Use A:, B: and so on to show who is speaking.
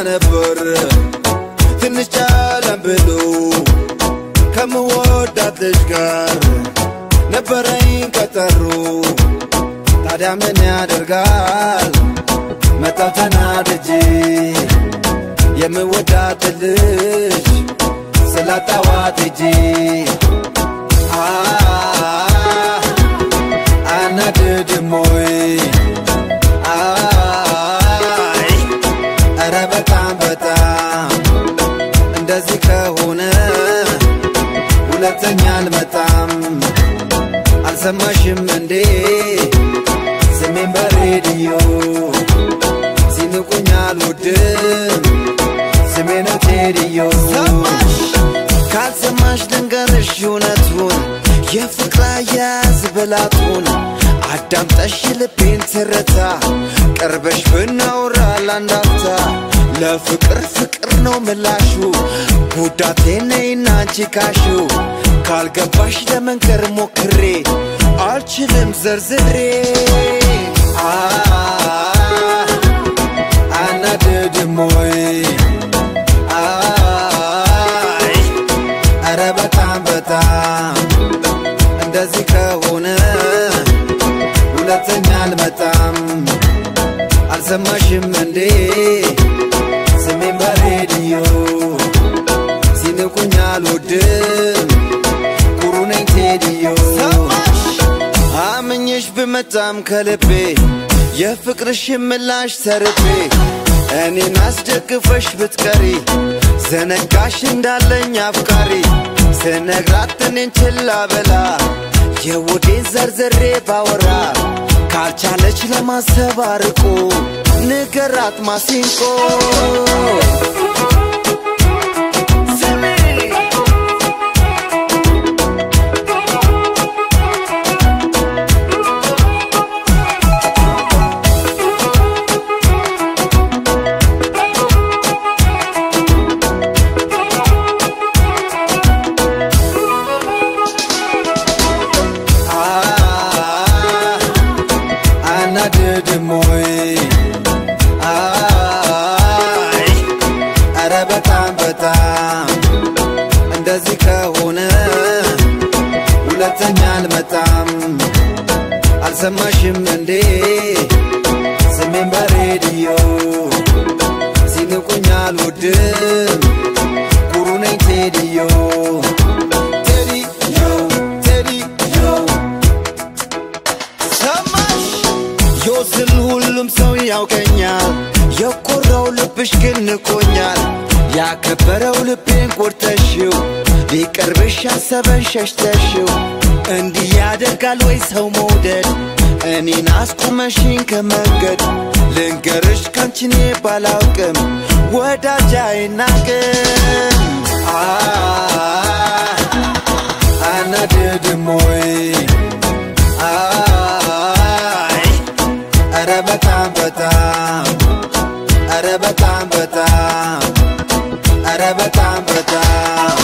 A: ነበር ትንሽ ጨለም ብሎ ከምወዳት ልጅ ጋር ነበረኝ ቀጠሮ ታዲያ ምን ያደርጋል መጣው ተናድጄ የምወዳት ልጅ ስላጣዋት እጄ አናድድም ወይ አይ ኧረ በጣም በጣም እንደዚህ ከሆነ ሁለተኛ አልመጣም አልሰማሽም እንዴ ስሜን በሬዲዮ ሲንቁኝ አልወድም ስሜ ነው ቴዲዮ ካልሰማሽ ልንገርሽ እውነቱን የፍቅር አያያዝ ብላቱን አዳምጠሽ ልቤን ትርታ ቅርበሽ ብናውራ ላንዳፍታ ለፍቅር ፍቅር ነው ምላሹ ጉዳቴ ነይና አንቺ ካሹ ካልገባሽ ለመንገር ሞክሬ አልችልም ዘርዝሬ አናድድም ወይ አይ ኧረ በጣም በጣም እንደዚህ ከሆነ ሁለተኛ አልመጣም አልሰማሽም እንዴ ስሜን በሬዲዮ ሲንቁኝ አልወድም ኩሩ ነኝ ቴዲዮ አምኜሽ ብመጣም ከልቤ የፍቅርሽ ምላሽ ተርቤ እኔን አስደግፈሽ ብትቀሪ ዘነጋሽ እንዳለኝ አፍቃሪ ስነግራት እኔን ችላ በላ የወዴን ዘርዝሬ ባወራ ካልቻለች ለማሰብ አርቆ ንገራት ማሲንቆ አናድድም ወይ አይ ኧረ በጣም በጣም እንደዚህ ከሆነ ሁለተኛ አልመጣም አልሰማሽም እንዴ ስሜን በሬዲዮ ሲንቁኝ አልወድም ኩሩ ነኝ ቴዲዮ ቴዲዮ ቴዲዮ ሰማሽ ዮስል ሁሉም ሰው ያውቀኛል የኮራው ልብሽ ግን ንቆኛል ያከበረው ልቤን ቆርጠሽው ሊቀርብሽ ያሰበን ሸሽተሽው እንዲህ ያደርጋል ወይ ሰው መውደድ እኔን አስቁመሽኝ ከመንገድ ልንገርሽ ካንቺኔ ባላውቅም ወዳጅ አይናቅም አናድድም ወይ አይ ኧረ በጣም በጣም ኧረ በጣም በጣም ኧረ በጣም በጣም